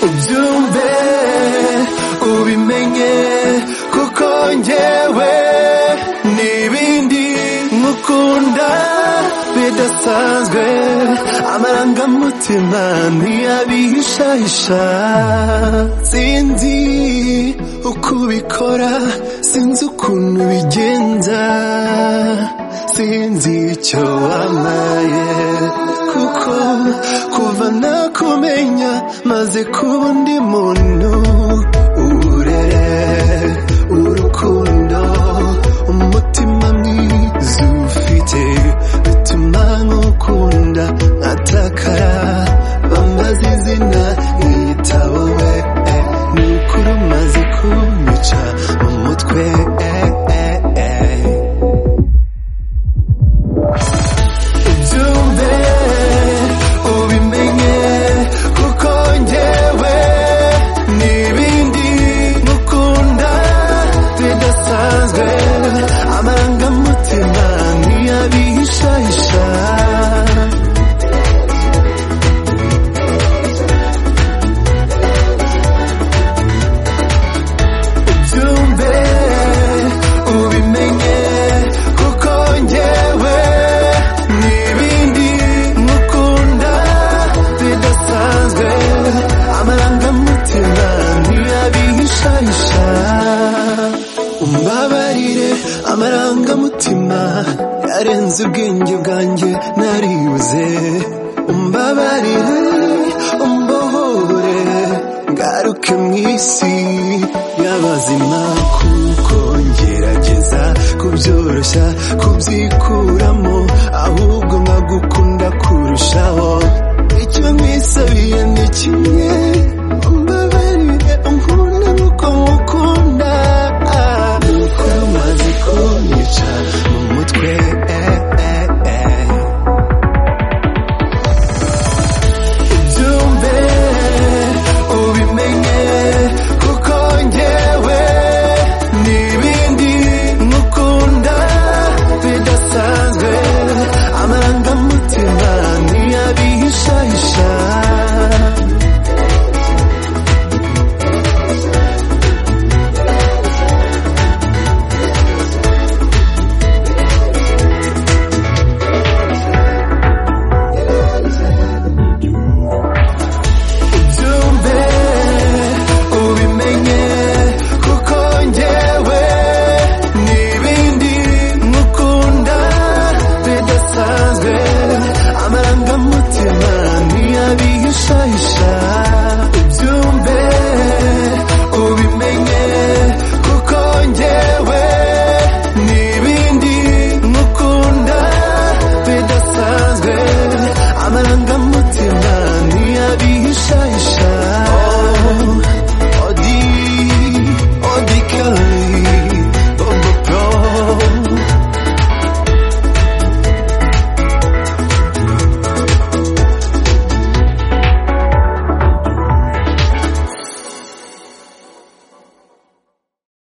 ubyumve ubimenye kuko njyewe n'ibindi nkukunda bidasanzwe amarangamutima ntiyabihishahisha sinzi uko ubikora sinzi ukuntu bigenza sinzi icyo wamaye kuko kuva nakumenya maze kuba undi muntu uburere urukundo umutima mwiza ufite bituma nkukunda nkatakara bambaza izina yitaba we eh, ni ukuri umaze kunyica mu mutwe eh, eh, eh. byumve ubimenye kuko njyewe n'ibindi nkukunda bidasanzwe amarangamutima ntiyabihishahisha byumve ubimenye kuko njyewe n'ibindi nkukunda bidasanzwe amarangamutima ntiyabihishahisha umbabarire amarangamutima yarenze ubwenge bwanjye naribuze umbabarire umbohore ngaruke mu isi y'abazima kuko ngerageza kubyoroshya kubyikuramo ahubwo nkagukunda kurushaho icyo mwisabiye ni kimwe umbabarire unkunda nuko nkukunda nuko maze kunyica mu mutwe eh, eh, eh. byumve ubimenye kuko njyewe n'ibindi nkukunda bidasanzwe amarangamutima ntiyabihishahisha byumve ubimenye kuko njyewe n'ibindi nkukunda bidasanzwe amarangamutima ntiyabihishahisha byumve ubimenye kuko njyewe n'ibindi nkukunda bidasanzwe amarangamutima ntiyabihishahisha